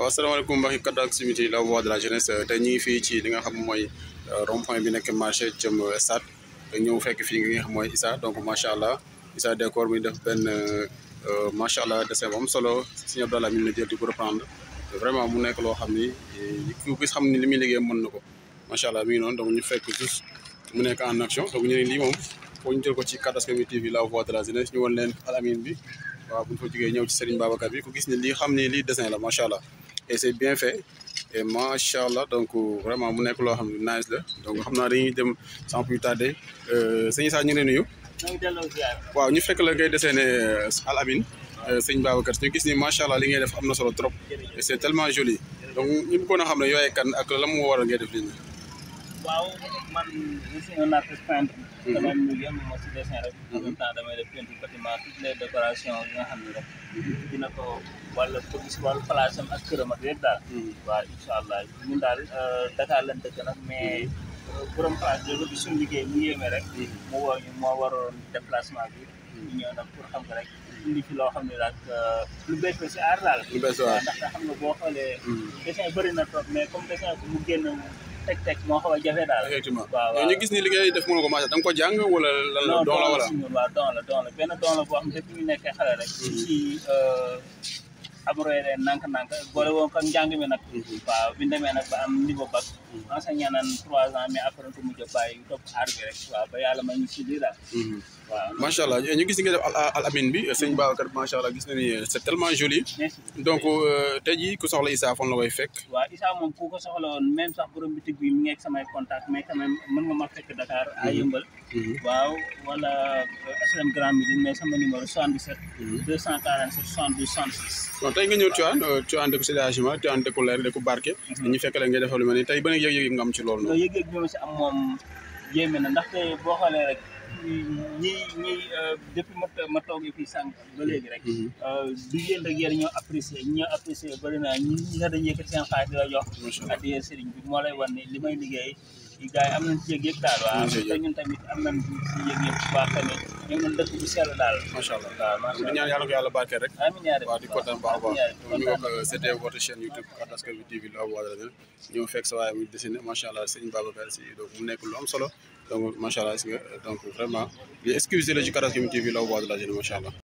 waaw asalaamaaleykum mbokki kaddu ak activité la voix de la jeunesse tey ñu ngi fii ci li nga xam mooy rond point bi nekk marché jëm stade te ñëw fekk fii nga xam mooy Issa donc macha allah Issa décor mi def benn macha allah dessin bu am solo Serigne Abdallah mi la jël di ko reprendre vraiment mu nekk loo xam ni ku gis xam ni li muy liggéey mën na ko macha allah mi ngi noonu donc ñu fekk juste mu nekk en action donc ñu ne lii moom foo ñu jël ko ci kaddu Askan Wi TV la voix de la jeunesse ñu won leen Al Amine bi waaw bu ñu fa jógee ñëw ci Serigne Babacar bi ku gis ni lii xam ni lii dessin la macha allah et c'est bien fait et macha allah donc vraiment mu nekk loo xam ne nice la donc xam naa dañuy dem sans plus tarder sëñ Issa ñu ngi lay nuyu. waaw ñu fekk la ngay dessiné Al Amine sëñ Babacar ñu gis ni macha allah li ngay def am na solo trop et c'est tellement joli donc ñu bëggoon a xam ne yooyu kan ak la mu waral ngay def lii nii. waaw man je suis un artiste peintre. damay liggéey mo si dessin rek. en même temps damay def peinture bâtiment toutes les décorations yi nga xam ne rek. dina ko wàllu ko gis wàllu place am ak këram ak yëpp daal. waaw incha allah ñun daal Dakar lañ dëkk nag mais borom place bi ba suñu liggéey mu yéeme rek. mu woo ñu moo waroon déplacement bi. ñu ñëw nag pour xam nga rek. indi fi loo xam ne daal lu bees la si aar daal. lu bees waaw ndaxte xam nga boo xoolee. dessin bëri na trop mais comme dessin bu mu génn. teg teg moo xaw a jafe daal. effectivement waaw waaw ñu gis ni li ngay def mën ko macha da nga ko jàng wala lan la doon la wala. non waaw don la don la benn don la boo xam ne depuis ñu nekkee xale rek. ci abrogé leen nànk-nànk boole woon ko njàng mi nag. waaw bi ñu demee nag ba am niveau bac. enseigné naan trois ans mais après ko mujj a bàyyi topp aar bi rek waaw ba yàlla may ñu si lii daal. waaw macha allah ñu gis ni nga def Al Amine bi sëñ Babacar macha allah gis na ni c'est tellement joli. merci donc tey jii ku soxla Issa fan la koy fekk. waaw Issa moom ku ko soxla woon même sax borom bitig bi mi ngi ak samay contact mais quand même mën nga ma fekk Dakar à Yëmbal. waaw wala SLM Grand Médine mais sama numéro 77. 247 72 66. bon tey nga ñëw Tivaouane Tivaouane dëkku sédagement Tivaouane dëkku leer dëkku barke. ñu fekk la ngay defal lu mel ni tey ban yëg-yëg nga am ci loolu loolu yëg-yëg bi ma si am moom yéeme na ndaxte boo xoolee rek ñi ñi depuis ma ma toogee fii sànq ba léegi rek. du yéen rek yéen ñoo apprécié ñi ñoo apprécié bëri na ñi ñi nga dañuy yëkkati seen xaalis di la jox. addiya sëriñ bi moo lay wan ne li may liggéey gars yi am nañ ci yëg-yëg daal waaw te ñun tamit am nañ ci yëg-yëg bu baax tamit ñu ngi dëkk bu sell daal. macha allah waaw macha di ñaan yàlla ko yàlla barkeel rek. amiin yaa waaw di kontaan baax a baax ñu wax c'était votre chaîne YouTube Kaddu Askan Wi TV la voix de la jeunesse ñëw fekk sa waaye muy dessiné macha allah sëñ Babacar si donc mu nekk lu am solo donc macha allah si nga donc vraiment li excusez la ci Kaddu Askan Wi TV la voix de la jeunesse macha allah